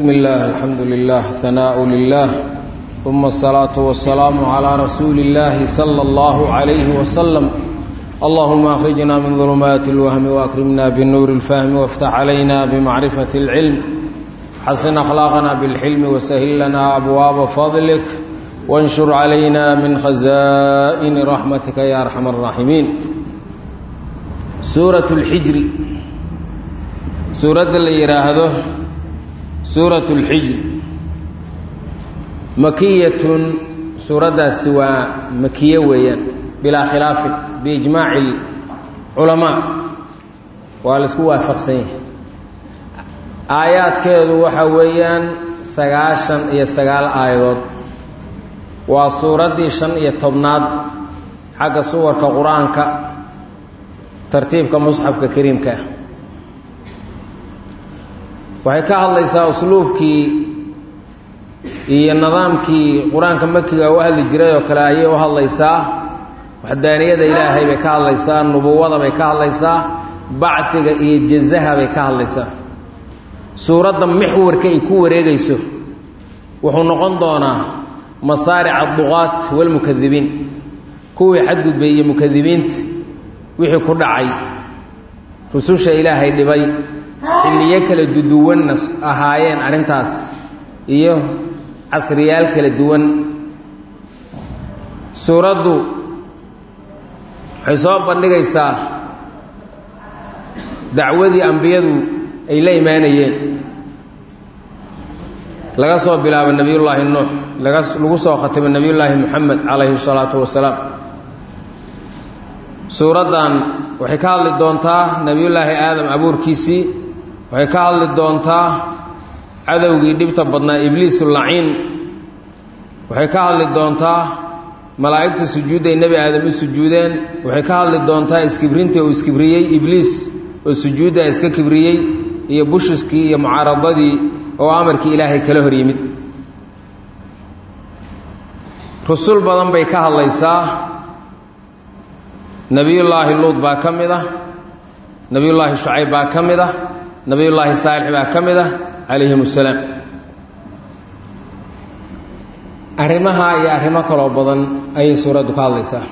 بسم الله الحمد لله ثناء لله ثم الصلاة والسلام على رسول الله صلى الله عليه وسلم اللهم أخرجنا من ظلمات الوهم وأكرمنا بالنور الفهم وافتح علينا بمعرفة العلم حسن أخلاقنا بالحلم وسهل لنا أبواب فضلك وانشر علينا من خزائن رحمتك يا أرحم الراحمين سورة الحجر سورة اللي يراهده سورة الحجر مكية سورة سوى مكية ويان بلا خلاف بإجماع العلماء والاسكو وافقسين آيات كيدو waxa weeyaan sagaashan iyo sagaal aayadood waa suuraddii shan iyo tobnaad xagga suwarka qur-aanka tartiibka musxafka kariimka ah waxay ka hadlaysaa usluubkii iyo nidaamkii qur-aanka makiga u hadli jiray oo kale ayay u hadlaysaa waxdaaniyada ilaahay bay ka hadlaysaa nubuwada bay ka hadlaysaa bacdiga iyo jazaha bay ka hadlaysaa suuradda mixwarka ay ku wareegayso wuxuu noqon doonaa masaaric adduqaat walmukadibiin kuwii xadgudbay iyo mukadibiinta wixii ku dhacay rususha ilaahay dhibay xilliyo kala duduwanna ahaayeen arrintaas iyo casriyaal kala duwan suuraddu waxay soo bandhigaysaa dacwadii ambiyadu ay la imaanayeen laga soo bilaabo nebiyullaahi nuux laga lagu soo khatimo nebiyullaahi moxamed calayhi salaatu wasalaam suuraddan waxay ka hadli doontaa nebiyullaahi aadam abuurkiisii waxay ka hadli doontaa cadowgii dhibta badnaa ibliisu laciin waxay ka hadli doontaa malaa'igta sujuudday nebi aadam u sujuudeen waxay ka hadli doontaa iskibrintii uu iskibriyey ibliis oo sujuudda iska kibriyey iyo bushiskii iyo mucaaradadii oo amarkii ilaahay kala hor yimid rusul badan bay ka hadlaysaa nebiyullaahi luud baa ka mid ah nebiyullaahi shucayb baa ka mid ah nebiyullaahi saalix baa ka mid ah calayhim assalaam arrimaha iyo arrimo kaloo badan ayay suuraddu ka hadlaysaa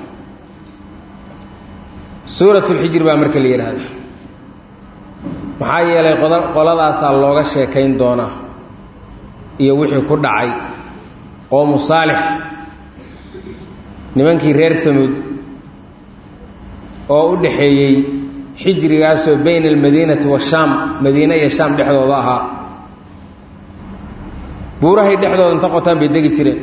suuratulxijir baa marka la yidhaahda maxaa yeelay qoladaasaa looga sheekayn doonaa iyo wixii ku dhacay qoomu saalix nimankii reer samuud oo u dhaxeeyey xijrigaasoo bayna almadiinati washaam madiine iyo shaam dhexdooda ahaa buurahay dhexdooda inta qotaan bay degi jireen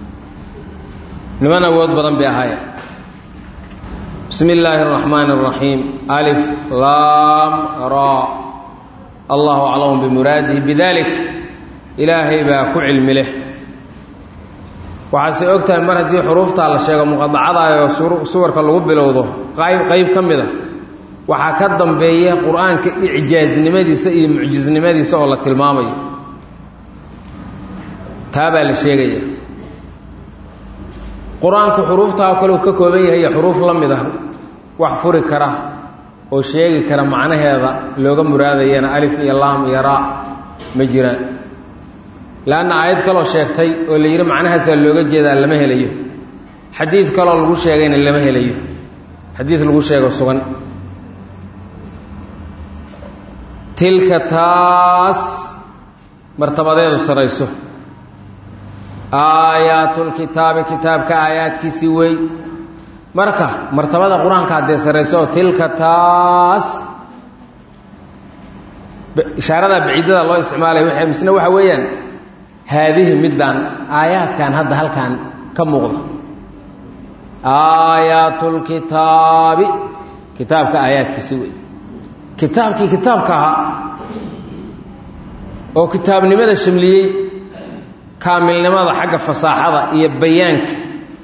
niman awood badan bay ahaayeen bismi illaahi araxmaani araxiim alif laam ra allahu aclamu bimuraadihi bidalik ilaahay baa ku cilmi leh waxaase og tahay mar haddii xuruuftaa la sheego muqadacadaayoo suwarka lagu bilowdo qayb qayb ka mid a waxaa ka dambeeya qur-aanka icjaaznimadiisa iyo mucjisnimadiisa oo la tilmaamayo taa baa la sheegaya qur-aanku xuruuftaa kaleu ka kooban yahay iyo xuruuf la mid ah wax furi kara oo sheegi kara macnaheeda looga muraadayana alif iyo laam iyo raa ma jiraan leanna aayad kaloo sheegtay oo la yidhi macnahaasaa looga jeedaa lama helayo xadiid kaloo lagu sheegayna lama helayo xadiid lagu sheego sugan tilka taas martabadeedu sarayso aayaatlkitaabi kitaabka aayaadkiisii wey marka martabada qur-aanka haddee sarayso oo tilka taas ishaaradaa baciidada loo isticmaalaya w misna waxa weeyaan haadihi middaan aayaadkan hadda halkan ka muuqda aayaatulkitaabi kitaabka aayaadkiisii wey kitaabkii kitaabka ahaa oo kitaabnimada shamliyey kaamilnimada xagga fasaaxada iyo bayaanka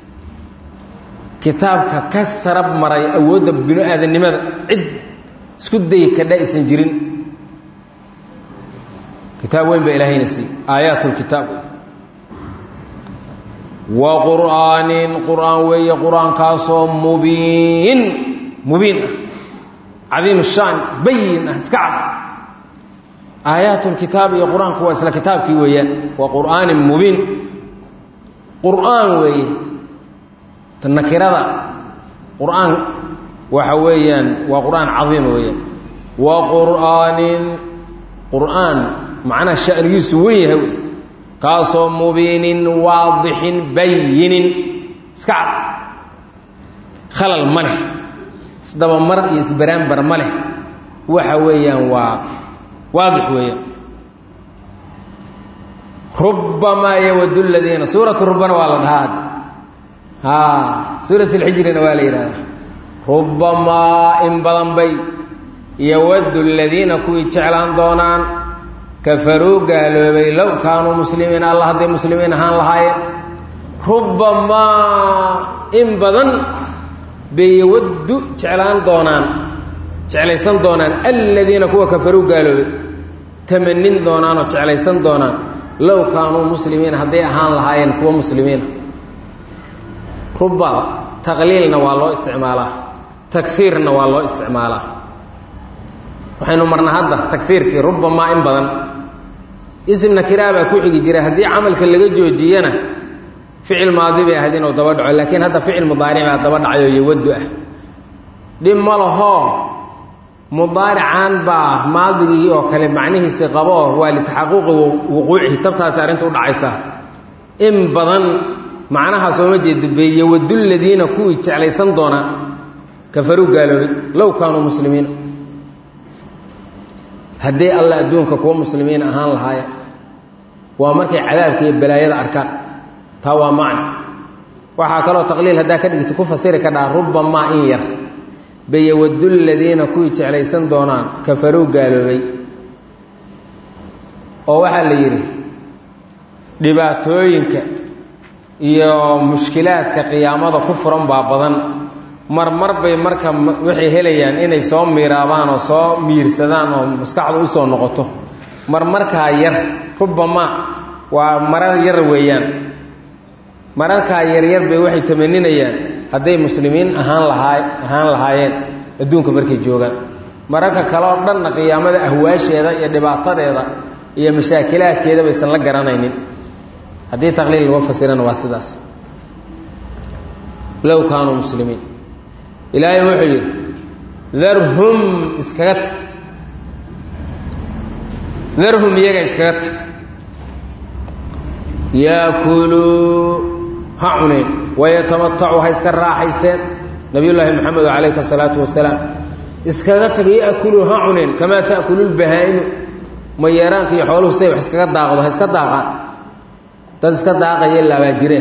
kitaabka ka sarab maray awoodda binu aadannimada cid isku dayi kadha aysan jirin kitaab weyn baa ilaahayna siiy aayaatulkitaab wa qur'aanin qur'aan weeye qur-aankaasoo mubiin mubiin ah cadiim shaan bayin ah iska cad aayaatulkitaab iyo qur-aanku waa isla kitaabkii weeyaan waa qur'aanin mubiin qur'aan weeye nakirada qur'aan waxa weeyaan waa qur'aan cadiima weeyaan wa qur'aanin qur'aan macnaha shanigiisu wen yahay wey kaasoo mubiinin waadixin bayinin iska cad khalal ma leh isdabamar iyo isbaraanbar ma leh waxa weeyaan waa waadix weeyaan rubamaa yawadu ladiina suuratu rubana waa la dhahaa a suurat alxijrina waa la yidhahdaa rubamaa in badan bay yawadu ladiina kuwii jeclaan doonaan kafaruu gaaloobay low kaanuu muslimiin alla hadday muslimiin ahaan lahaayeen rubamaa in badan bay yawaddu jeclaan doonaan jeclaysan doonaan aladiina kuwa kafaruu gaaloobay tamanin doonaan oo jeclaysan doonaan low kaanuu muslimiin hadday ahaan lahaayeen kuwa muslimiina ruba taqliilna waa loo isticmaalaa takiirna waa loo isticmaalaa waxaynu marna hadda takiirkii rubamaa in badan ism nakiraa baa ku xigi jira haddii camalka laga joojiyana ficil maadi bay ahayd inuu daba dhaco laakiin hadda ficil mudaaric baa daba dhacayoo yawadu ah dhib ma lahoo mudaarican baa maadigii oo kale macnihiisi qaboo waa litaxaquuqi wuquucihi tabtaasi arrinta u dhacaysa in badan macnaha sooma jeeda be yawaduladiina kuwii jeclaysan doonaa kafaruu gaaloobay low kaanuu muslimiina hadday alla adduunka kuwa muslimiin ahaan lahaaya waa markay cadaabka iyo balaayada arkaan taa waa macni waxaa kaloo taqliil haddaa ka dhigta ku fasiri ka dhaha rubamaa in yar bayawadu ladiina kuwii jeclaysan doonaan kafaruu gaaloobay oo waxaa la yidhi dhibaatooyinka iyo mushkilaadka qiyaamada ku furan baa badan marmar bay marka waxay helayaan inay soo miiraabaan oo soo miirsadaan oo maskaxdu usoo noqoto marmarkaa yar rubamaa waa marar yar weeyaan mararkaa yaryar bay waxay tamaninayaan hadday muslimiin ahaan lahaa ahaan lahaayeen adduunka markay joogaan mararka kale oo dhanna qiyaamada ahwaasheeda iyo dhibaatadeeda iyo mashaakilaadkeeda baysan la garanaynin haddii taqliil laga fasirana waa sidaas low kaanuu muslimiin ilaahay wuxuu yidhi darhum iskaga tag darhum iyaga iskaga tag yaakuluu ha cuneen wayatamatacuu ha iska raaxaysteen nabiyullaahi maxamed calayhi asalaatu wasalaam iskaga tag yaakuluu ha cuneen kamaa ta'kulu lbahaa'imu mayeeraanka iyo xooluhu say wax iskaga daaqdo ha iska daaqaan dad iska daaqaya laabaa jireen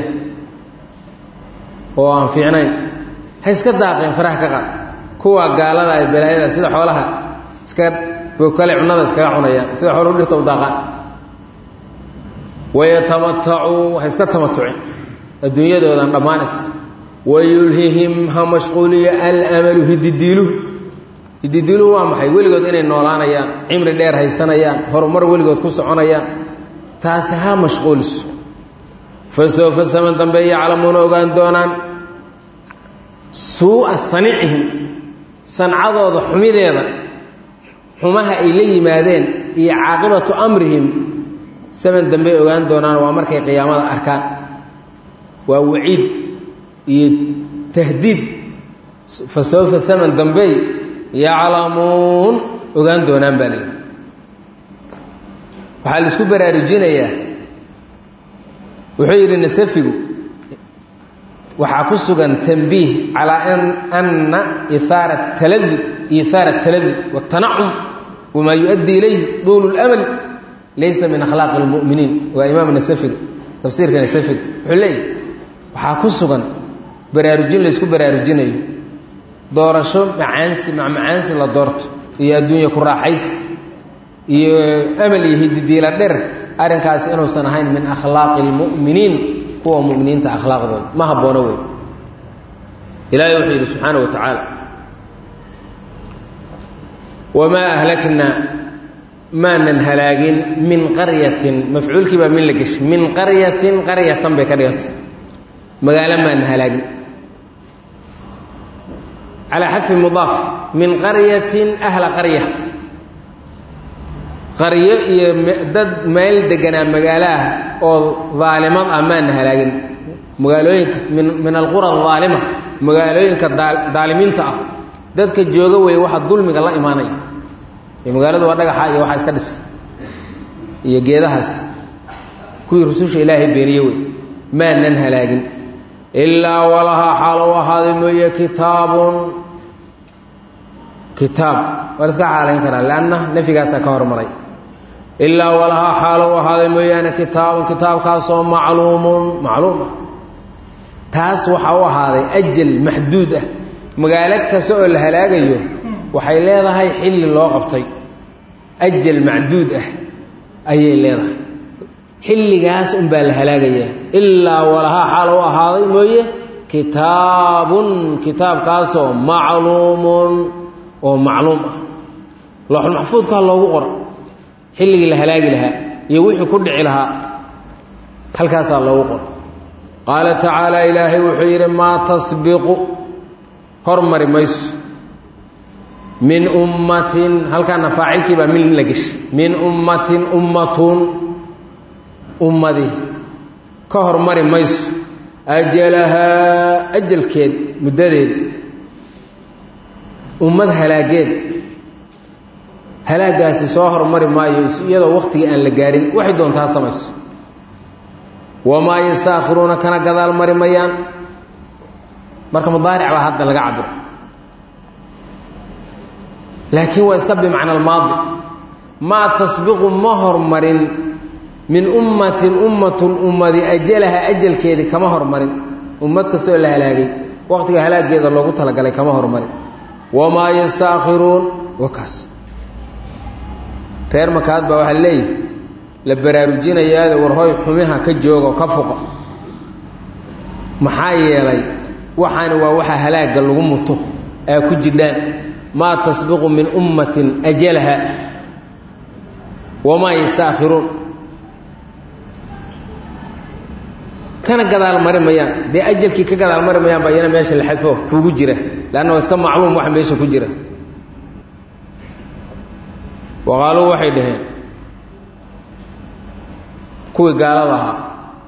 oo aan fiicnayn ha iska daaqeen faraha ka qaad kuwa gaalada ay balaayada sida xoolaha iska bookale cunada iskaga cunayaan sida xooluhu dhirta u daaqaan wayatamatacuu ha iska tamatuceen adduunyadoodan dhammaanays wayulhihim ha mashquuliyo alamalu hididiiluhu hididiiluhu waa maxay weligood inay noolaanayaan cimri dheer haysanayaan horumar weligood ku soconayaan taasi ha mashquuliso fa soofa saman dambe yaclamuuna ogaan doonaan suu'a sanicihim sancadooda xumideeda xumaha ay la yimaadeen iyo caaqibatu amrihim saman dambey ogaan doonaan waa markay qiyaamada arkaan waa waciid iyo tahdiid fa sawfa saman dambey yaclamuun ogaan doonaan baa layidhi waxaa la isku baraarujinayaa wuxuu yidhi nasafigu waxaa ku sugan tanbiih calaa ana ihaara taladi ihaara taladud watanacum wamaa yu-addi ilayhi duulu اlamal laysa min akhlaaqi اlmu'miniin waa imaam nasafiga tafsiirka nasafiga wuxuu leeyahy waxaa ku sugan baraarujin la isku baraarujinayo doorasho macaansi macmacaansi la doorto iyo adduunya ku raaxaysi iyo amal iyo hididiila dher arrinkaasi inuusan ahayn min akhlaaqi اlmu'miniin kuwa muminiinta akhlaaqdooda ma haboono wey ilaahay wuxuu yidhi subxaana wa tacaala wamaa ahlaknaa maanan halaagin min qaryatin mafcuulkii baa min la geshay min qaryatin qaryatan bay ka dhigantay magaalo maanan halaagin calaa xadfi mudaaf min qaryatin ahla qarya qaryo iyo dad meel deganaa magaalaah oo daalimad ah maana halaagin magaalooyinka min min alqura adaalima magaalooyinka daalimiinta ah dadka jooga weeye waxa dulmiga la imaanaya magaaladu waa dhagaxa iyo waxaa iska dhis iyo geedahaas kuwii rususha ilaahay beeniye wey maanan halaagin ilaa walahaa xaalo u ahaaday mooye kitaabun kitaab waa iska xaalayn karaa leanna nafyigaasaa ka hormaray ilaa walahaa xaalo u ahaaday mooyaane kitaabun kitaabkaasoo macluumun macluum ah taas waxaa u ahaaday ajal maxduud ah magaalo kasta oo la halaagayo waxay leedahay xilli loo qabtay ajal macduud ah ayay leedahay xilligaas unbaa la halaagayaa ilaa walahaa xaal u ahaaday mooye kitaabun kitaabkaasoo macluumun oo macluum ah looxulmaxfuudkaa loogu qora xilligii la halaagi lahaa iyo wixii ku dhici lahaa halkaasaa loogu qora qaala tacaala ilaahay wuxuu yidhi maa tasbiqu hormari mayso min ummatin halkaana faacilkii baa min la geshay min ummatin ummatun ummadii ka hormari mayso ajalahaa ajalkeeda muddadeeda ummad halaageed halaagaasi soo hormari maayo iyadoo wakhtigii aan la gaarin waxay doontaa samayso wamaa yastaakhiruuna kana gadaal mari mayaan marka mudaaric baa hadda laga cabiro laakiin waa iska bimacna almaadi maa tasbiqu ma hormarin min ummatin ummatun ummadi ajalaha ajalkeedii kama hormarin ummad kastoo la halaagay waqtiga halaageeda loogu talagalay kama hormarin wamaa yastaakhiruun wakaas reer makaad baa waxaa leeyihi la baraarujinayaado warhoy xumiha ka jooga oo ka fuqa maxaa yeelay waxaani waa waxa halaagga lagu muto aa ku jidhaan maa tasbiqu min ummatin ajalaha wamaa yastaakhiruun kana gadaal mari mayaan dee ajalkii ka gadaal mari mayaan baa iyana meesha la xadfo kuugu jira leanna waa iska macluum waxa meesha ku jira waqaaluu waxay dhaheen kuwii gaalada ahaa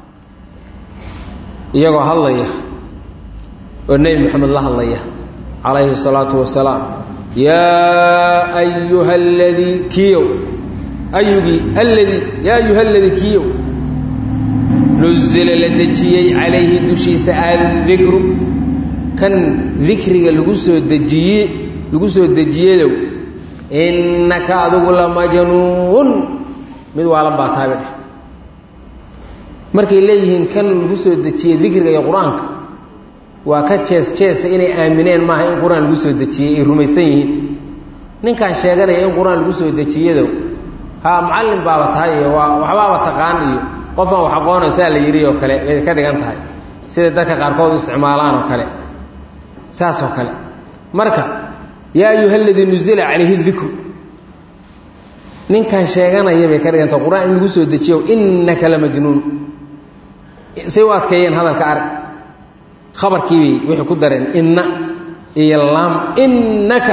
iyagoo hadlaya oo nebi moxamed la hadlaya calayhi الsalaatu wasalaam yaa ayuha aladii kiyow ayugii alladii yaa ayuha aladii kiyow nuzila la dejiyey calayhi dushiisa addikru kan dikriga lagu soo dejiye lagu soo dejiyedow innaka adigu la majnuun mid waalan baa taabe dheh markay leeyihiin kan lagu soo dejiyey dikriga iyo qur-aanka waa ka jees jeesa inay aamineen maaha in qur-aan lagu soo dejiyey ay rumaysan yihiin ninkan sheeganaya in qur-aan lagu soo dejiyadow haa macallin baaba tahay iyo waa waxbaaba taqaan iyo qofaan wax aqoonay saa la yidhi oo kale bay ka dhigan tahay sida dadka qaarkood u isticmaalaan oo kale saas oo kale marka yaa ayuha aladii nuzila calayhi dikru ninkan sheeganaya bay ka dhigan tahay qur-aan in lagu soo dejiyo innaka la majnuun say u adkeeyeen hadalka arag khabarkiibay waxay ku dareen inna iyo laam innaka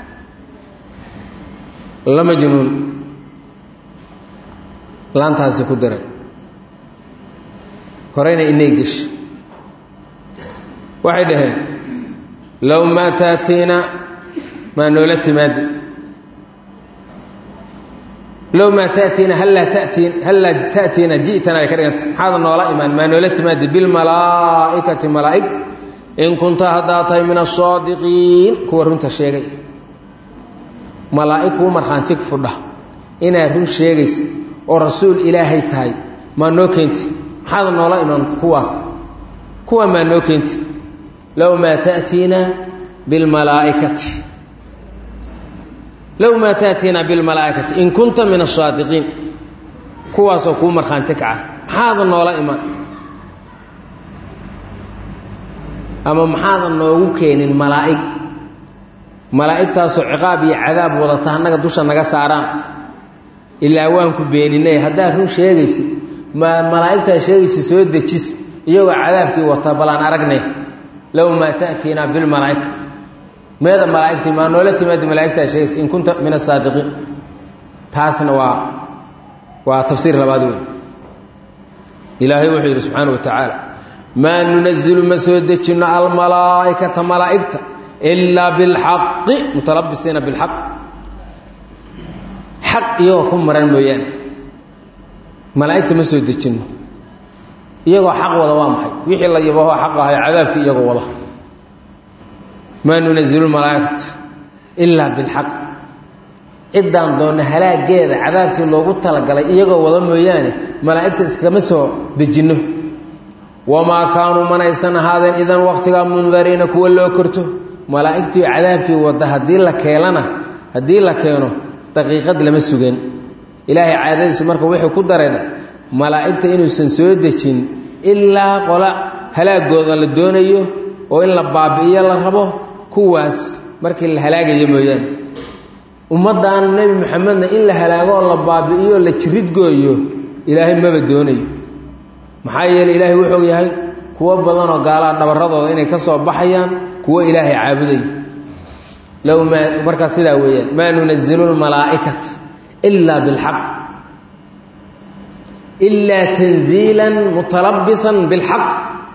la majnuun laantaasi ku dareen horeyna inay gesh waxay dhaheen low maa taatiina maa noola timaadi low maa taatiina hallaa tatiin hallaa ta'tiina ji'tana ay ka dhiganta maxaada noola imaan maa noola timaadi bilmalaa'ikati malaa'ig in kunta haddaa tahay min asaadiqiin kuwa runta sheegay malaa'ig kuu markhaanti fudha inaad run sheegaysa oo rasuul ilaahay tahay maa noo keenti maxaada noola imaan kuwaas kuwa maa noo keenti low maa taatiina bilmalaaikati low maa taatiina bilmalaa'ikati in kunta min asaadiqiin kuwaasoo kuu markhaanti kaca maxaada noola imaan ama maxaada noogu keenin malaa'ig malaa'igtaasoo ciqaab iyo cadaab wadata annaga dusha naga saaraan ilaa waan ku beeninay haddaad run sheegaysid ma malaa'igtaa sheegaysa soo dejis iyagoo cadaabkii wata balaan aragnay low maa ta'tiina bilmalaa'ika meeda malaa'igtii maa noola timaadi malaa'igtaa sheegaysa in kunta min asaadiqiin taasna waa waa tafsiir labaad wey ilaahay wuxuu yidhi subxaana wa tacaala maa nunazilu ma soo dejinno almalaa'ikata malaa'igta ilaa bilxaqi mutalabisiina bilxaq xaq iyagoo ku maran mooyaane malaa'igta ma soo dejinno iyagoo xaq wada waa maxay wixii la yabahoo xaq ahay cadaabkii iyagoo wada maa nunazilu malaa'ikata ilaa bilxaq ciddaan doonna halaageeda cadaabkii loogu talagalay iyagoo wada mooyaane malaa'igta iskama soo dejinno wamaa kaanuu manaysan ahaadeen idan wakhtigaa mundariina kuwa loo korto malaa'igtii cadaabkii wadda haddii la keelana haddii la keeno daqiiqad lama sugan ilaahay caadadiisu marka wuxuu ku dareen malaa'igta inuusan soo dejin ilaa qola halaagooda la doonayo oo in la baabi'iyo la rabo kuwaas markii la halaagayo mooyaane ummaddan nebi moxamedna in la halaago oo la baabi'iyo la jiridgooyo ilaahay maba doonayo maxaa yeeley ilaahay wuxuu yahay kuwo badanoo gaalaha dhabarradooda inay ka soo baxayaan kuwo ilaahay caabudaya low maa markaas sidaa weeyaan maa nunazilu lmalaa'ikata ilaa bilxaq ilaa tanziila mutalabisan bilxaq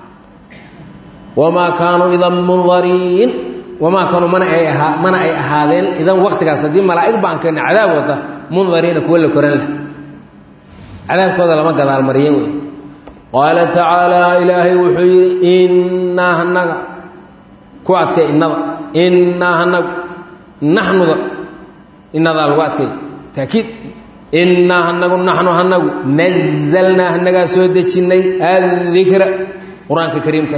wamaa kaanuu idan mundariin wamaa kaanuu mana ay ahaa mana ay ahaadeen idan waktigaas haddii malaa'ig baan keena cadaab wada mundariina kuwa la koran lah cadaabkooda lama gadaalmariye wey qaala tacaalaa ilaahay wuxuu yidhi innaa hanaga ku adkay innada innaa hanagu naxnuda innadaa lagu adkay taakiid innaa hanagu naxnu hanagu nazalnaa hanagaa soo dejinnay addikra qur-aanka kariimka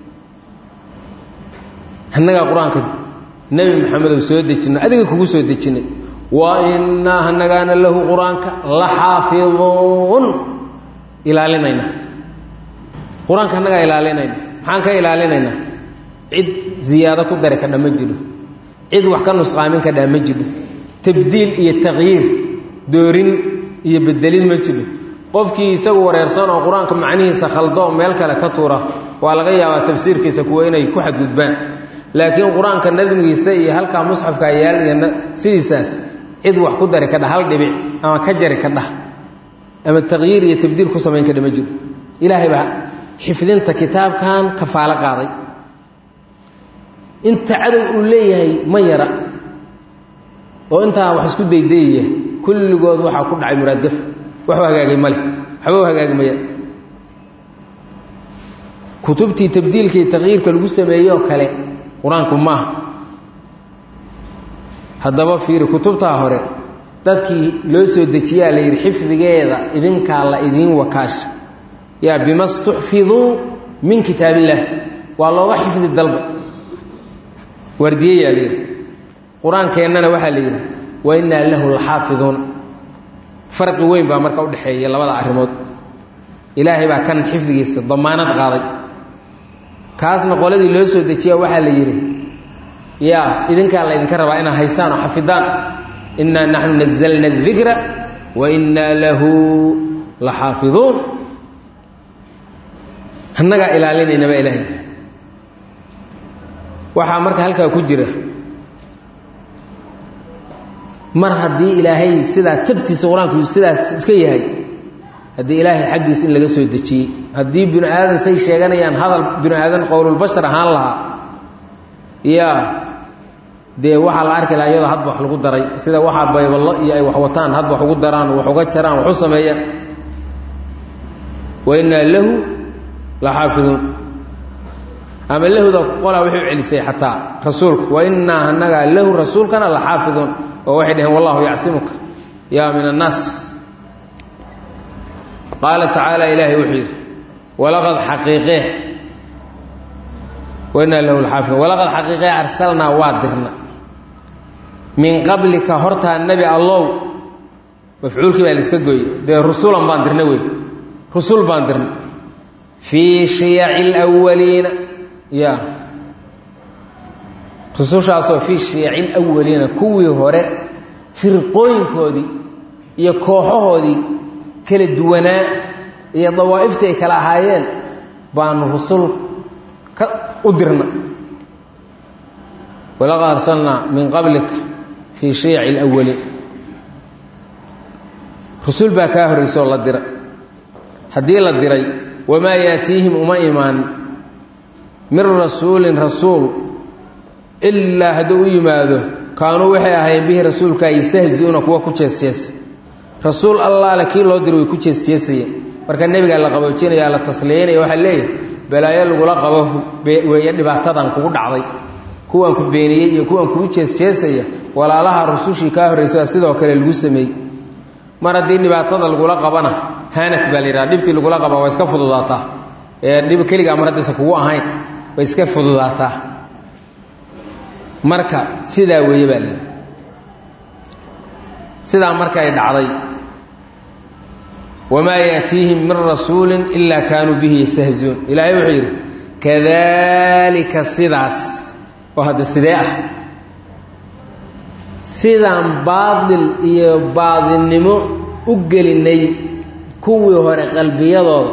hanagaa qur-aanka nebi maxamedow soo dejinay adiga kugu soo dejinnay wa innaa hanagaana lahu qur-aanka la xaafiduun ilaalinayna qur-aanka annagaa ilaalinayna maxaan ka ilaalinaynaa cid ziyaado ku dari kadha ma jiro cid wax ka nusqaamin kadhaa ma jiro tabdiil iyo taqyiir doorin iyo bedelid ma jiro qofkii isagu wareersan oo qur-aanka macnihiisa khaldo meel kale ka tuura waa laga yaabaa tafsiirkiisa kuwa inay ku xadgudbaan laakiin qur-aanka nadmigiisa iyo halkaa musxafka yaal iyo sidiisaas cid wax ku dari kadha hal dhibic ama ka jari kadha ama taqyiir iyo tabdiil ku samayn kadha ma jiro ilaahay baa xifdinta kitaabkan kafaalo qaaday inta cadow uu leeyahay ma yara oo intaa wax isku daydayaya kulligood waxaa ku dhacay muraadgaf waxu hagaagay male waxba u hagaagi maya kutubtii tabdiilka iyo taqyiirka lagu sameeyey oo kale qur-aanku maaha haddaba fiiri kutubtaa hore dadkii loo soo dejiyaa la yidhi xifdigeeda idinkaa la idiin wakaasha yaa bima stuxfiduu min kitaab illaah waa looga xifdi dalba waardiyeyaa la yidhi qur-aankeennana waxaa la yidhi wa innaa lahu laxaafiduuna farqi weyn baa marka udhexeeya labada arrimood ilaahay baa kan xifdigiisa damaanad qaaday kaasna qoladii loo soo dejiya waxaa la yidhi yaa idinkaa la ydinka rabaa inaad haysaan oo xafidaan innaa naxnu nazalna adikra wa innaa lahu la xaafiduun annagaa ilaalinaynaba ilaahay waxaa marka halkaa ku jira mar haddii ilaahay sidaa tabtiisa qur-aanku sidaas iska yahay haddii ilaahay xaggiisa in laga soo dejiyey haddii binu aadan say sheeganayaan hadal binu aadan qowlulbashar ahaan lahaa yaa dee waxaa la arki lahaa iyadoo hadba wax lagu daray sida waxaa bayballo iyo ay wax wataan hadba wax ugu daraan wax uga jaraan wax u sameeyaan wa innaa lahu la xaafiduun ama lahuda qolaa waxay u celisay xataa rasuulku wa innaa annagaa lahu rasuulkana la xaafiduun oo waxay dhaheen wallahu yacsimuka yaa min annaas qaala tacaala ilaahay wuxuu yidhi walaqad xaqiiqee wainaa lahu laxaafidun walaqad xaqiiqee arsalnaa waa dirna min qablika hortaa nebi allow mafcuulkii baa laiska gooye dee rusulan baan dirna wey rusul baan dirna fii shiyaci lwaliina ya rusushaasoo fii shiyaci lwaliina kuwii hore firqooyinkoodii iyo kooxahoodii kala duwanaa iyo dawaa'ifta ay kala ahaayeen baanu rusul ka u dirna walaqad arsalnaa min qablika fii shiyaci اlawaliin rusul baa kaa horraysa oo la dira haddii la diray wamaa yaatiihim uma imaan min rasuulin rasuul ilaa hadduu u yimaado kaanuu waxay ahaayeen bihi rasuulkaa yastahziuuna kuwa ku jeesjeesa rasuul allaale kii loo diro way ku jeesjeesayeen marka nebigaa la qaboojinaya la tasliyaynaya waxaa leeyahay balaayo lagula qabo weeye dhibaatadan kugu dhacday kuwan ku beeniyey iyo kuwan kugu jeesjeesaya walaalaha rusushii kaa horraysa sidoo kale lagu sameeyey mar haddii dhibaatada lagula qabana haanat baa la yidhaha dhibtii lagula qaba waa iska fududaataa ee dhib keligaa mar haddaysan kugu ahayn way iska fududaataa marka sidaa weeye baa layidhi sidaa marka ay dhacday wamaa yaatiihim min rasuulin ilaa kaanuu bihi yastahziuun ilaahay wuxuu yidhi kadaalika sidaas oo hadda sidee ah sidaan baadil iyo baadilnimo u gelinay kuwii hore qalbiyadooda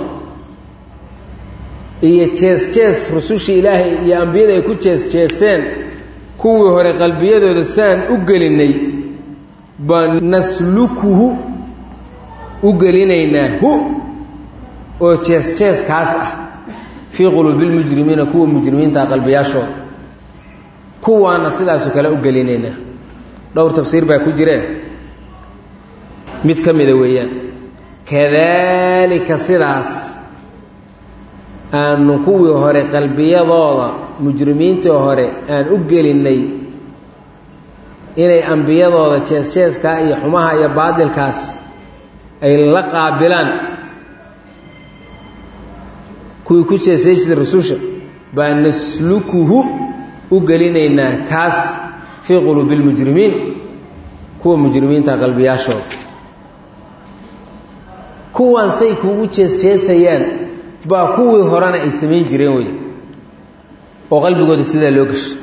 iyo jees-jees rusushii ilaahay iyo ambiyada ay ku jees-jeeseen kuwii hore qalbiyadooda saan u gelinay baan naslukuhu u gelinaynaa hu oo jees-jeeskaas ah fii quluubilmujrimiina kuwa mujrimiinta qalbiyaashooda kuwaana sidaasoo kale u gelinaynaa dhowr tafsiir baa ku jiree mid ka mida weeyaan kadaalika sidaas aanu kuwii hore qalbiyadooda mujrimiintii hore aan u gelinnay inay ambiyadooda jees-jeeskaa iyo xumaha iyo baadilkaas ay la qaabilaan kuwii ku jeesjeesda rususha baa naslukuhu u gelinaynaa kaas fii quluubi lmujrimiin kuwa mujrimiinta qalbiyaashooda kuwaan say kuugu jees-jeesayaan baa kuwii horena ay samayn jireen wey oo qalbigooda sidaa loo gasho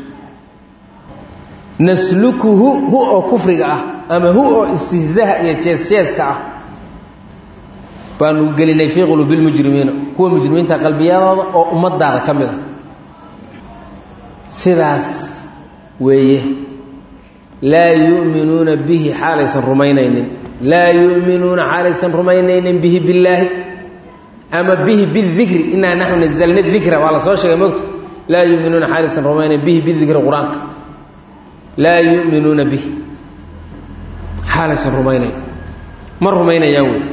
naslukuhu hu oo kufriga ah ama hu oo istihzaha iyo jees-jeeska ah baanu gelinay fii quluubi lmujrimiina kuwa mujrimiinta qalbiyadooda oo ummadaada ka mid a sidaas weeye laa yu'minuuna bihi xaalaysan rumaynaynin laa yu'minuuna xaalaysan rumaynaynin bihi billaahi ama bihi bidikri inaa naxnu nazalna dikra waa la soo sheegay mogto laa yuminuuna xaalaysan rumaynayn bihi bidikri qur-aanka laa yu'minuuna bihi xaalaysan rumaynayn ma rumaynayaan wey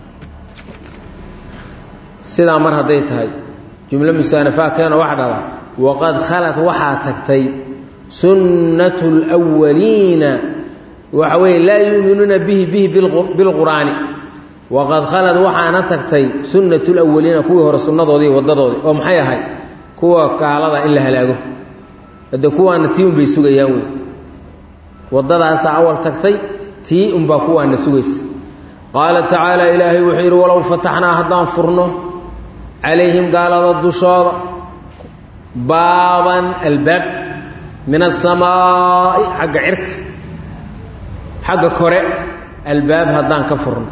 sidaa mar hadday tahay jumlo musaanafaa keeno waxa dhahdaa waqad khalat waxaa tagtay sunnatu lwaliina waxa weeye laa yuuminuuna bihi bihi bilqur'aani waqad khalad waxaana tagtay sunnatu lwaliina kuwii hore sunnadoodii waddadoodii oo maxay ahayd kuwa gaalada in la halaago hadde kuwaana tii unbay sugayaan wey waddadaasaa awal tagtay tii unbaa kuwaana sugaysa qaala tacaala ilaahay wuxuu yidhi walow fataxnaa haddaan furno calayhim gaalada dushooda baaban albaab min asamaa'i xagga cirka xagga kore albaab haddaan ka furno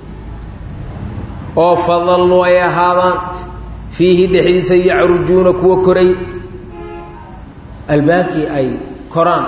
oo fadalluu ay ahaadaan fiihi dhexdiisa yacrujuuna kuwa koray albaabkii ay koraan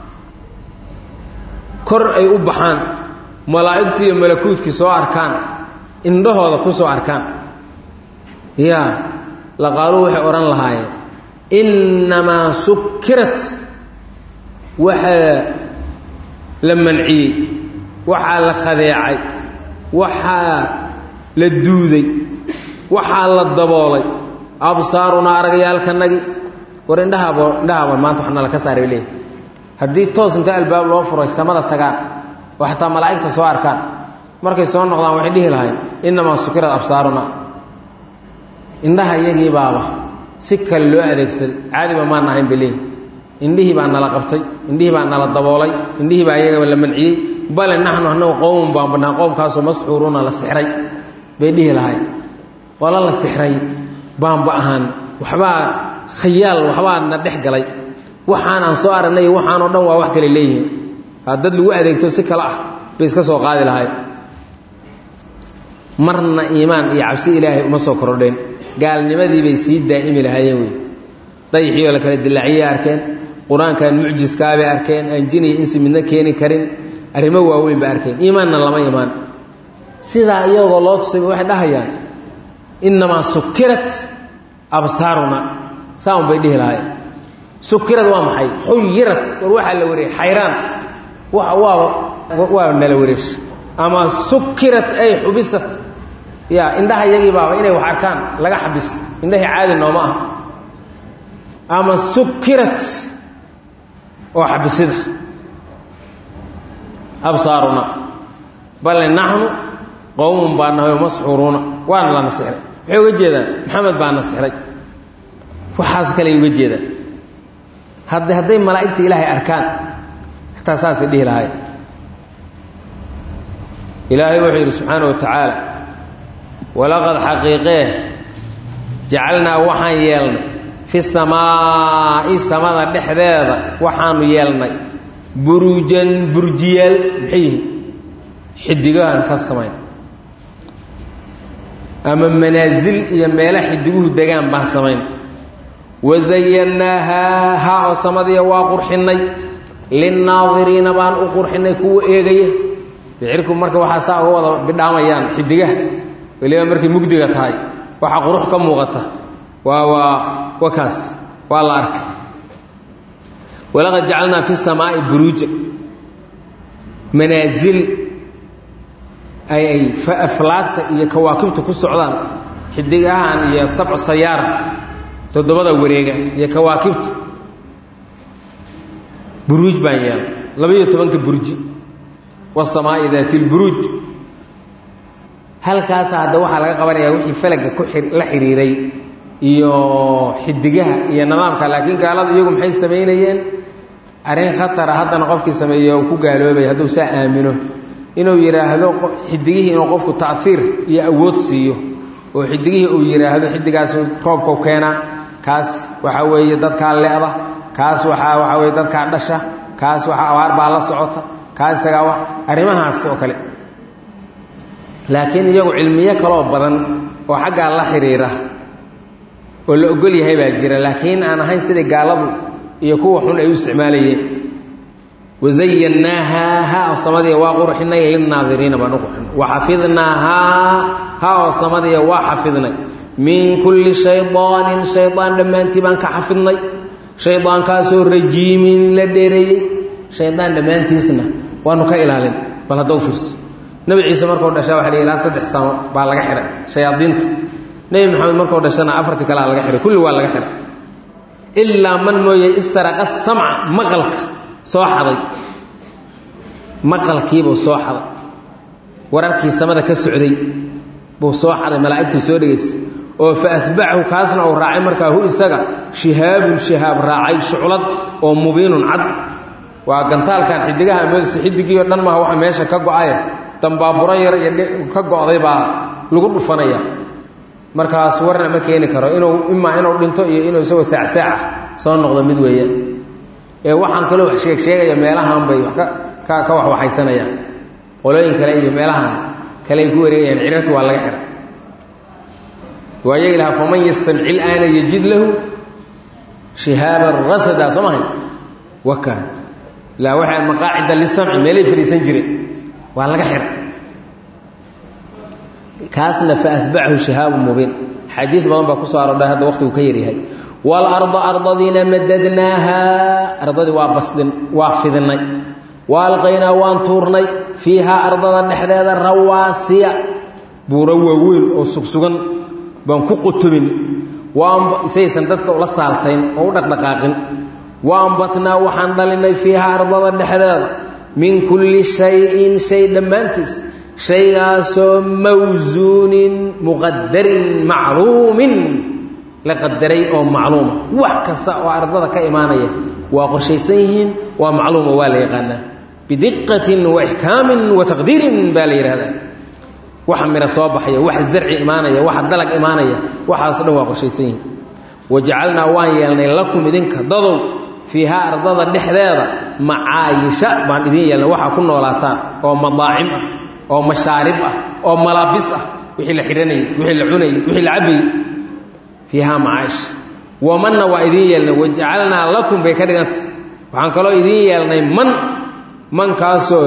kor ay u baxaan malaa'igtii iyo malakuudkii soo arkaan indhahooda ku soo arkaan yaa laqaaluu waxay odhan lahaayeen innamaa sukirat waxaa la manciyey waxaa la khadeecay waxaa la duuday waxaa la daboolay absaarunaa aragyaalkanagi war indhahaabo indhahaaba maanta wax nala ka saaray leeyahy haddii toos inta albaab loo furay samada tagaan oo xataa malaa'igta soo arkaan markay soo noqdaan waxay dhihi lahayn innamaa sukirad absaaruna indhaha iyagii baaba si kale loo adeegsaday caadiba maan ahayn bay leeyihi indhihii baa nala qabtay indhihii baa nala daboolay indhihii baa iyagaba la manciyey bale naxnu anagu qowmun baan banaa qowmkaasoo masxuuruuna la sixray bay dhihi lahayn qolo la sixray baanba ahaan waxbaa khayaal waxbaa na dhex galay waxaan aan soo aragnay waxaanoo dhan waa wax kale leeyihiin dad lagu adeegto si kale ah bay iska soo qaadi lahayd marna iimaan iyo cabsi ilaahay uma soo kordheen gaalnimadii bay sii daa'imi lahaayeen wey dayixii oo la kala dilaaciyay arkeen qur-aankan mucjiskaabay arkeen aan jin iyo insi midna keeni karin arrimo waaweyn bay arkeen iimaanna lama imaan sidaa iyagoo loo tusayba waxay dhahayaan innamaa sukirat absaaruna saa un bay dhihi lahayen sukirad waa maxay xuyirat war waxaa la wareey xayraan waa waa nala wareesh ama sukirat ay xubisat ya indhaha iyagii baaba inay wax arkaan laga xabis indhahii caadi nooma ah ama sukirat oo xabisida absaaruna bale naxnu qowmun baa nahay masxuuruuna waana la nasixray waxay uga jeedaan maxamed baa nasixray waxaas kale uga jeedaan had hadday malaa'igta ilaahay arkaan xataa saasay dhihi lahay ilaahay wuxuu yidhi subxaana wa tacaala walaqad xaqiiqee jacalnaa waxaan yeelnay fi samaa'i samada dhexdeeda waxaanu yeelnay buruujan burjiyaal maxay yihiin xidigahan ka samayn ama manaasil iyo meela xidiguhu degaan baan samayn wazayannaahaa haa oo samadiya waa qurxinnay linnaadiriina baan u qurxinnay kuwa eegaya ficirku marka waxaa saa uga wada bidhaamayaan xidigaha weliba markay mugdiga tahay waxaa qurux ka muuqata waa waa wakaas waa la arkay walaqad jacalnaa fi samaa'i buruuja manaasil ay ay aflaagta iyo kawaakibta ku socdaan xidigahan iyo sabcu sayaara toddobada wareega iyo kawaakibta buruuj baan yeelay laba-iyo tobanka burji wasamaa'i daati lburuuj halkaasa hadda waxaa laga qabanayaa wixii falaga ku la xiriiray iyo xidigaha iyo nidaamka laakiin gaalada iyagu maxay samaynayeen arrin khatara haddana qofkii sameeye uu ku gaaloobay hadduu saa aamino inuu yidhaahdo xidigihii inuu qofku taiir iyo awood siiyo oo xidigihii uu yidhaahdo xidigaas roobkau keenaa kaas waxaa weeye dadkaa le'da kaas waaa waxaa weye dadkaa dhasha kaas waaa abaar baa la socota kaas isagaa arrimahaas oo kale laakiin iyagu cilmiyo kaloo badan oo xaggaa la xiriira oo la ogol yahay baa jira laakiin aan ahayn sidai gaaladu iyo kuwa xun ay u isticmaalayeen wazayannaahaa ha oo samadiya waa qurxinay lilnaadiriina baan u qurxinay waxafidnaahaa ha oo samadiya waa xafidnay min kulli shaydaanin shaydaan dhammaantii baan ka xafidnay shaydaankaasoo rajiimin la dheereeyey shaydaan dhammaantiisna waanu ka ilaalin bal hadda u fiirso nebi ciise markuu dhashaa waxa la ilaa saddex samo baa laga xihay shayaadiinta nebi maxamed markuu dhashana afartii kalea laga xihay kulli waa laga xihay ilaa man mooye istaraqa samca maqalka soo xaday maqalkiibuu soo xaday wararkii samada ka socday buu soo xaday malaa'igtuu soo dhegaysay oo fa atbacahu kaasna uu raacay markaa hu isaga shihaabun shihaab raacay shuclad oo mubiinun cad waa gantaalkan xidigaha amoodisa xidigiio dhan maha waxa meesha ka go-aye dambaaburo yar iyo ka go-day baa lagu dhufanaya markaas warna ma keeni karo inuu imaa inuu dhinto iyo inuu isagoo saacsaac ah soo noqdo mid weeyaan ee waxaan kaloo wax sheeg sheegaya meelahan bay wax ka ka waxwaxaysanayaan qolooyin kale iyo meelahan kaleay ku wareegayaan cirarkii waa laga xihay waaya ilaha faman yastamci ilaana yajid lahu shihaaban rasada soo mahay waka ilaa waxay maqaacida lisamci meelay fadhiisan jireen waa laga xihay kaasna faatbacahu shihaabu mubiin xadiid badan baa ku soo aroodhay hadda waqtigu ka yaryahay waalarda ardadiina madadnaaha ardadii waa basdhin waa fidinay wa alqaynaa waan tuurnay fiihaa ardada dhexdeeda rawaasiya buuro waaweyn oo sugsugan baan ku qutubin saysan dadka ula saaltayn oo u dhaqdhaqaaqin wa ambatnaa waxaan dhalinay fiihaa ardada dhexdeeda min kulli shayin shay dhammaantiis shaygaasoo mawsuunin muqadarin macluumin la qadaray oo macluuma wax kasta oo ardada ka imaanaya waa qorshaysan yihiin waa macluuma waa la yaqaanaa bidiqatin wa ixkaamin wa taqdiirin baa la yidhahdaa waxa miro soo baxaya waxa zarci imaanaya waxa dalag imaanaya waxaaso dhan waa qorshaysan yihiin wajacalnaa waan yeelnay lakum idinka dadow fiihaa ardada dhexdeeda macaayisha baan idin yeelnay waxaa ku noolaataan oo madaacim ah oo mashaarib ah oo malaabis ah wixii la xidhanayey wixii la cunayey wixii la cabayey fiihaa macaayish wamanna waa idiin yeelnay wajacalnaa lakum bay ka dhigantay waxaan kaloo idiin yeelnay man mankaasoo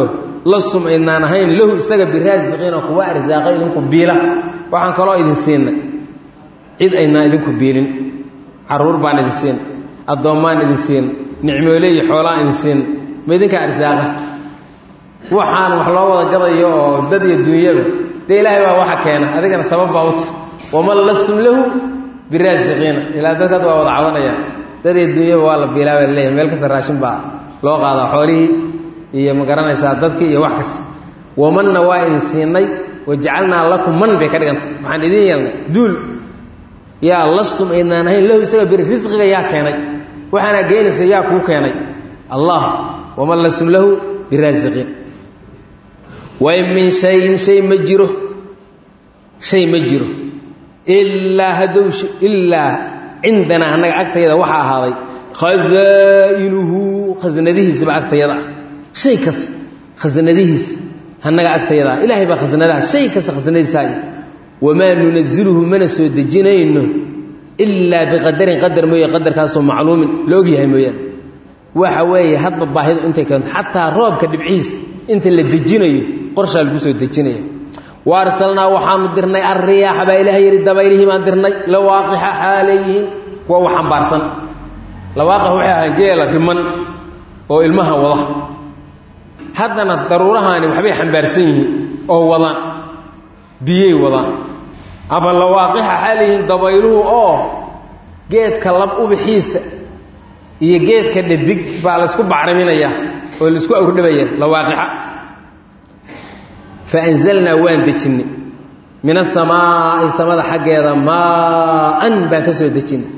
lastum aydnaan ahayn lahu isaga biraasiqiina kuwa arsaaqa idinku biila waxaan kaloo idin siinay cid aydnaan idinku biilin caruur baan idin siin addoommaan idin siin nicmoole iyo xoolaan idin siin ma idinka arsaaqa waxaan wax loo wada gadayo oo dad iyo dunyaba dee ilaahay baa waxa keena adigana sabab baa uta waman lastum lahu biraasiqiina ilaa dadkaad waa wada cabanayaan dad iyo dunyaba waa la biilaa baa laleeyahay meel kasta raashin baa loo qaadaa xoolihii iyo ma garanaysaa dadkii iyo wax kasta wamanna waa idin siinay wajacalnaa lakum man bay ka dhigantay waxaan idin yeelnay duul yaa lastum aydnaan ahayn lahu isaga bir risqiga yaa keenay waxaana geynaysa yaa kuu keenay allah waman lastum lahu biraasiqiin wain min shayin shay ma jiro shay ma jiro ilaa hadow ilaa cindanaa annaga agtayada waxaa ahaaday khasaa'inuhu khasnadihiisaba agtayada ah shay kasta khasnadihiis annaga agtayada ah ilaahay baa khasnadaha shay kasta khasnadiisa ay wamaa nunaziluhu mana soo dejinayno ilaa biqadarin qadar mooye qadarkaasoo macluumin la ogyahay mooyaane waxa weeye hadba baahidu intay keento xataa roobka dhibcihiisa inta la dejinayo qorshaa lagu soo dejinaya wa arsalnaa waxaanu dirnay alriyaaxa baa ilaah yidhi dabaylihii baan dirnay lawaaqixa xaaleyihiin kuwa wax xambaarsan lawaaqix waxay ahaan geela riman oo ilmaha wada haddana daruurahaani waxbay xambaarsan yihiin oo wadaan biyey wadaan ama lawaaqixa xaaleyihiin dabayluhu oo geedka lab ubixiisa iyo geedka dhadig baa laysku bacriminayaa oo laisku awrdhabaya lawaaqixa faanzalnaa waan dejinnay min asamaa'i samada xaggeeda maaan baan ka soo dejinnay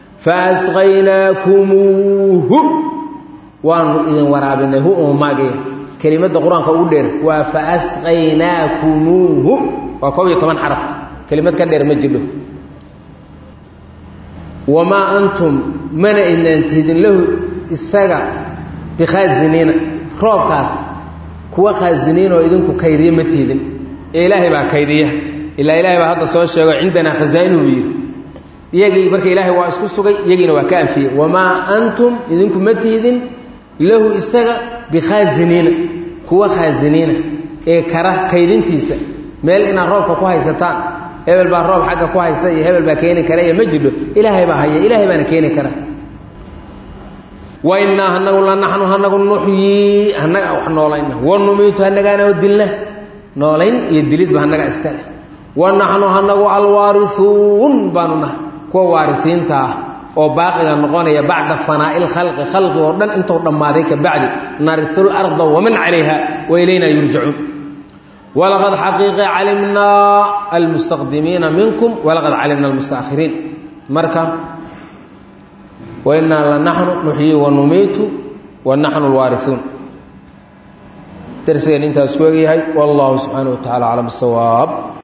faasqaynaakuumuuhu waanu idin waraabinay hu oo maagaya kelimadda qur-aanka ugu dheer waa faasqaynaakumuuhu waa koob iyo toban xaraf kelimad ka dheer ma jidho wamaa antum mana idnaan tihidin lahu isaga bikhaasiniina roobkaas kuwa khaasiniin oo idinku kaydiya ma tiidin ee ilaahay baa kaydiya ilaa ilaahay baa hadda soo sheego cindanaa khasaa'inuhu buu yidhi iyagii marka ilaahay waa isku sugay iyagiina waa ka anfiyey wamaa antum idinku ma tiidin lahu isaga bikhaasiniina kuwa khaasiniina ee kara kaydintiisa meel inaad roobka ku haysataan hebel baa roob xagga ku haysa iyo hebel baa keeni kara iyo ma jidho ilaahay baa haya ilaahay baana keeni kara wainaa hanagu lanaxnu hanagu nuxyii hanaga wax noolayna wanumiitu hanagaana dilna noolayn iyo dilidba hanaga iska leh wanaxnu hanagu alwaariuun baanu nahay kuwa waarisiinta ah oo baaqiga noqonaya bacda fanaa'i lkhalqi khalqi oo dhan intuu dhammaaday ka bacdi nariu larda waman calayha wa ilaynaa yurjacuun walaqad xaqiiqe calimnaa almustaqdimiina minkum walaqad calimna almustaakhiriin marka wainaa lanaxnu nuxyii wanumiitu wanaxnu alwaariuun darsigeen intaas ku egyahay wallahu subxaana wa tacala aclam bisawaab